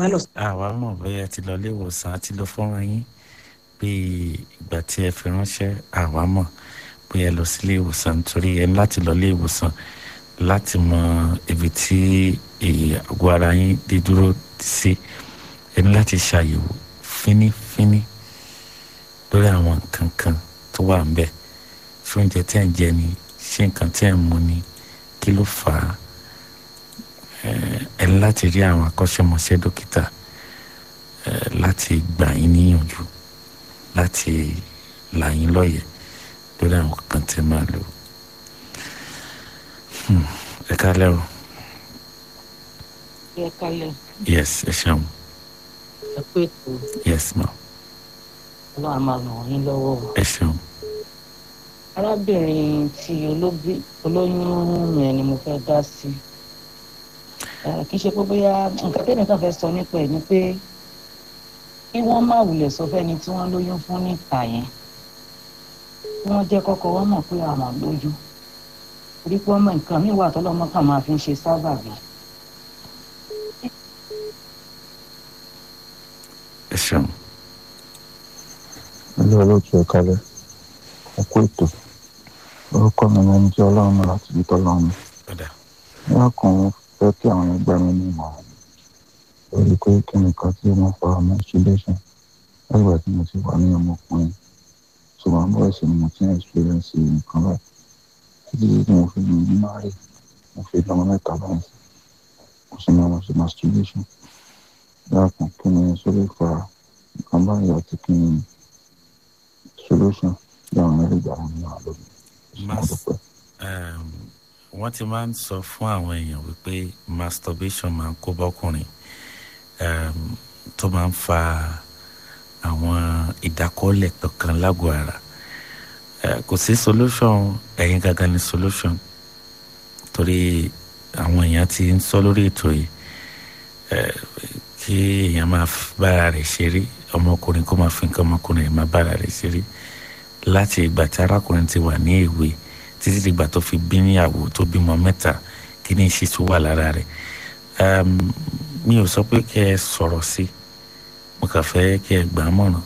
wá lọ. àwa mọ̀ bóyá ti lọ ilé ìwòsàn àti lọ fọ́nrán yín bí ìgbà tí ẹ fi ránṣẹ́ àwa mọ̀ bóyá ẹ lọ sí ilé ìwòsàn nítorí ẹ ní láti lọ ilé ìwòsàn láti mọ ibi tí àgọ́ ara yín dé dúró sí ẹ ní láti ṣàyẹ̀wò fínífíní lórí àwọn nǹkan kan tó wà ń bẹ̀ ṣé oúnjẹ tí ẹ̀ ń jẹ ni ṣé nǹkan tí ẹ̀ ń mu ni kí ló fà á ẹ ní láti rí àwọn akọ́ṣẹ́mọṣẹ́ dókítà láti gbà yín níyànjú láti là yín lọ́yẹ̀ lórí àwọn kan tí ẹ máa lò ẹ kálẹ́ o. ẹ kálẹ̀. yes ẹ ṣeun. ẹ pé tó yes ma. ọlọ́run á máa ràn yín lọ́wọ́ o. ẹ ṣeun. arábìnrin tí olóbí olóyún yẹn ni mo fẹ́ dá sí kì í ṣe pé bóyá nǹkan tẹ́lẹ̀ kan fẹ́ sọ nípa ẹ̀ ni pé kí wọ́n má wulẹ̀ sọ fẹ́ni tí wọ́n lóyún fún níta yẹn kí wọ́n jẹ́ kọ́kọ́ wọ́n mọ̀ pé àwọn lóyún torí pé ọmọ nǹkan míì wà tọ́lọ́mọ kan máa fi ń ṣe sábàbí. ẹ ṣeun. ilé olóòtú ẹ kalẹ̀ ẹ kú ètò orúkọ mi ni ẹni tí ọlọ́run náà láti bí tọ́lọ́run mi. padà ní ọkùnrin fẹ́ kí àwọn ẹgbẹ́ mi ní ìmọ̀ràn lórí pé kí nìkan tí wọ́n fa menstruation láìpẹ́ tí mo ti wà ní ọmọkùnrin ṣùgbọ́n bọ́ọ̀ sì ni mo ti ń experience nǹkan báyìí títí tí mo fi ní márì mo fi lọ́mọ mẹ́ta báyìí mo sì máa ṣe masturbation dákun kí ni sórí fa nǹkan báyìí àti kí ni solution tí àwọn ẹlẹ́gbàá wọn ní àlọ́ mi. Mas- um, wọ́n ti máa ń sọ fún àwọn èèyàn wípé masturbation máa ń kó bọ́kùnrin um, tó máa ń fa àwọn ìdákọ́lẹ̀ kankan lágọ̀ọ́ ara uh, kò sí solution ẹ̀yin gangan ni solution torí àwọn èèyàn ti ń sọ lórí ètò yìí uh, kí èèyàn máa bára rẹ̀ ṣeré ọmọkùnrin kó máa fi nǹkan ọmọkùnrin rẹ̀ máa bára rẹ̀ ṣeré láti ìgbà tí arákùnrin ti wà ní èwe títí dìgbà tó fi bí níyàwó tó bímọ mẹ́ta kí ni ṣe tó wà lára rẹ̀ mi ò sọ pé kẹ́ ẹ sọ̀rọ̀ sí mo kàn fẹ́ kẹ́ ẹ gbà á mọ̀ràn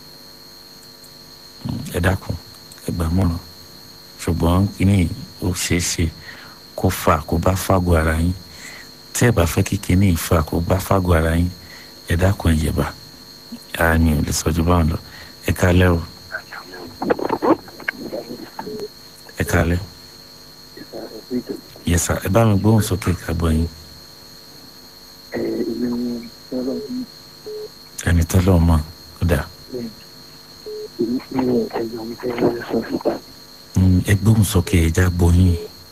ẹ dákun ẹ gbà á mọ̀ràn ṣùgbọ́n kí ni ó ṣeé ṣe kó fà kó bá fàgọ́ ara yín tí ẹ bá fẹ́ kí kíní ìfà kó bá fàgọ́ ara yín ẹ dákun ẹ yẹ̀bà àmì ò lè sọ ju báwọn lọ ẹ kálẹ́ o. ẹ kálẹ́ yẹsà ẹ bá mi gbóhùn sókè kábọ̀ yín ẹni tọ́lọ́ mọ̀ ó dà Mm, ẹ gbóhùn sókè ẹ já gbọ́ yín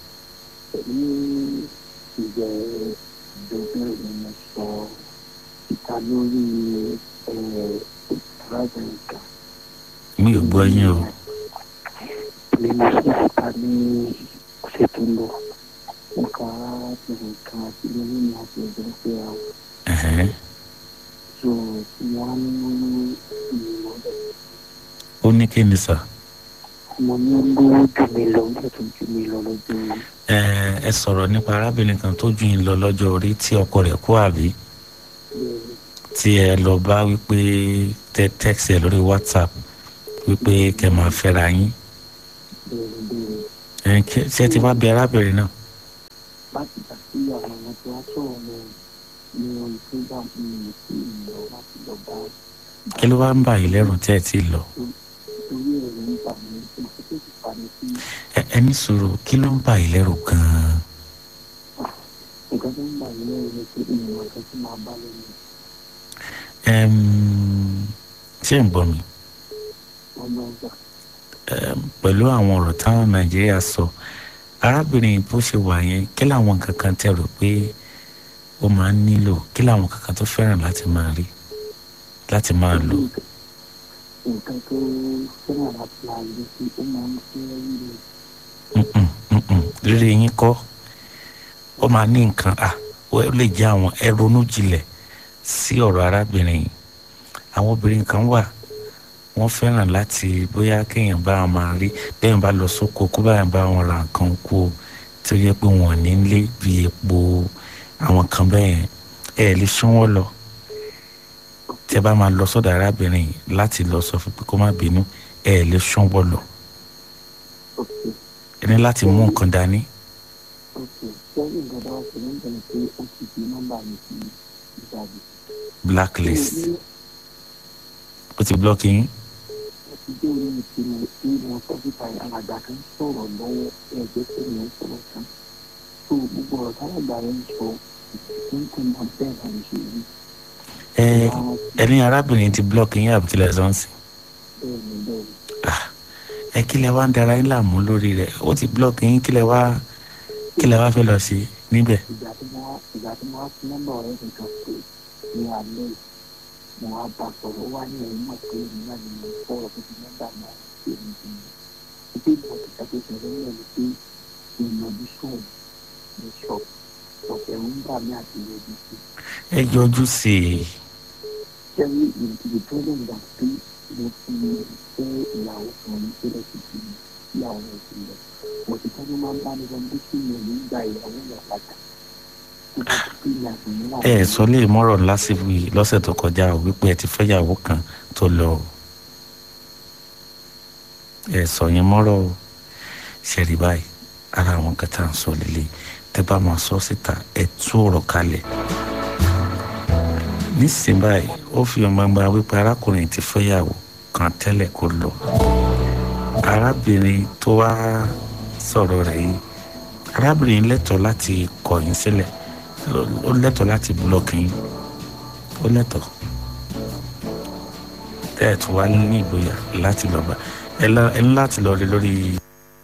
mi ò gbọ́ yín o ni mo sì ta ní ọ̀sẹ̀ tó ń bọ̀ nǹkan arábìnrin kan àti lórí mi àti ọ̀dọ́ pé a wò Ẹ̀hẹ́n. so wọ́n á ní ìmọ̀ ó ní kí ni sà mo ní gbówó jù mí lọ nígbà tó jù mí lọ lọ́jọ́ yìí ẹ ẹ sọ̀rọ̀ nípa arábìnrin kan tó ju yín lọ lọ́jọ́ orí tí ọkọ rẹ̀ kú àbí tí ẹ lọ bá wípé tẹ tẹ́kisì ẹ lórí whatsapp wípé kẹ́ máa fẹ́ra yín bẹ́ẹ̀ bẹ́ẹ̀ ẹ kí- ṣé ẹ ti wá bí arábìnrin náà láti gbà sí àwọn ọmọ tí wọ́n sọ̀rọ̀ lọ ní orí program mi sí ìlọ láti lọ bá kí ló wá ń bà yín lẹ́rù tí ẹ ti lọ torí ẹ̀rọ nípa mi tí mo tó ti fà mí sí ẹ ẹ ní sùúrù kí ló ń bà yín lẹ́rù gan-an nǹkan tó ń bà mí lẹ́rù ni pé ìmọ̀ nǹkan tí máa bá lẹ́nu Ẹm, ṣé ń gbọ́ mi ọmọ ọgbà Ẹm, pẹ̀lú àwọn ọ̀rọ̀ táwọn nàìjíríà sọ arábìnrin bó ṣe wà yẹn kí làwọn kankan tẹ rò pé ó máa ń nílò kí làwọn kankan tó fẹ́ràn láti máa rí láti máa lò nǹkan tó fẹ́ràn láti máa lé sí ó máa ń fẹ́ rí mi Mm-mm, mm-mm. rírì yín kọ́ ó máa ní nǹkan à ó lè jẹ́ àwọn ẹ ronú jinlẹ̀ sí ọ̀rọ̀ arábìnrin yìí àwọn obìnrin kan wà wọ́n fẹ́ràn láti bóyá kéèyàn bá wọn máa rí bẹ́ẹ̀ bá lọ sóko kó báyà bá wọn ra nǹkan oko tó yẹ pé wọn ò ní lé bí epo àwọn kan bẹ́ẹ̀ ẹ lè sún wọn lọ tẹ́ bá máa lọ sọ́dọ̀ arábìnrin yìí láti lọ sọ fún pé kó má bínú ẹ ẹ lè ṣánwọ́ lọ ok ẹ ní láti mú nǹkan dání ok sẹ́yìn nǹkan bá wà sí ní ìbẹ̀rẹ̀ pé ó ti di nọ́mbà mi sí ìjáde. blacklist ó ti blọ́ọ̀kì yín ti dé orí mi tí mo tí mo sọ síta alàgbà kan sọ̀rọ̀ lọ́wọ́ ẹgbẹ́ tí mo ń sọ̀rọ̀ kan tó gbogbo ọ̀rọ̀ tálàgbà rẹ̀ ń sọ nǹkan náà bẹ́ẹ̀ náà ló ṣe rí. ẹ ẹ ní arábìnrin ti blọ́ọ̀kì yín àbí kílẹ̀ sọ́ọ̀sì bẹ́ẹ̀ ni bẹ́ẹ̀ ni ẹ kílẹ̀ wá ń dara yín láàmú lórí rẹ̀ ó ti blọ́ọ̀kì yín kílẹ̀ wá kílẹ̀ wá fẹ́ lọ sí níbẹ̀ ìgbà tí mo wá ìgbà tí mo wá fún nọ́mbà ọ̀rẹ́ mi kan pé ní alẹ́ yìí, mo wá bá sọ̀rọ̀ ó wá ní ẹ̀yìn mọ̀ pé èmi náà ni mo sọ̀rọ̀ tó fi nọ́mbà náà sí èmi ti ní. ìdí ìgbà tí ṣàkóso rẹ̀ ń lọ ni pé ìyànjú sóun ní ṣọ́ọ̀bù ọ̀sẹ̀ ń bà mí àti ìyọjú sí. ẹ yọjú sí i Ṣẹ́rí ìdíje tó lè gbà pé mo ti fẹ́ ìyàwó kan ní sílẹ̀ sí ti ìyàwó rẹ̀ sílẹ̀. Mo ti tọ́jú máa ń bá mi lọ́dún sí mi ò ní gba ìyàwó rẹ̀ padà. Tó bá ti pín ní àgbẹ̀yìn náà. ẹ ẹ sọ lè mọ́rọ̀ lásìkò yìí lọ́sẹ̀ tó kọjá o wípé ẹ ti fẹ́yàwó kan tó lọ o ẹ sọ yẹn mọ́rọ̀ o ṣẹ̀rí báyìí ara àwọn kẹta ń sọ lélẹ̀ tẹ bá máa sọ síta ẹ tú ọ̀rọ̀ kalẹ̀ nísìnyí báyìí ó fi hàn gbangba wípé arákùnrin ti fẹ́yàwó kan tẹ́lẹ̀ kó lọ arábìnrin tó wá sọ̀rọ̀ rẹ̀ yìí arábìnrin lẹ́tọ̀ọ́ láti kọ̀ yín sílẹ̀ ó lẹ́tọ̀ọ́ láti búlọ́ọ̀kì yín ó lẹ́tọ̀ọ́ tẹ́ ẹ̀ tún wá ní ìgboyà láti lọ bá ẹ lá- ẹ ní láti lọ rí lórí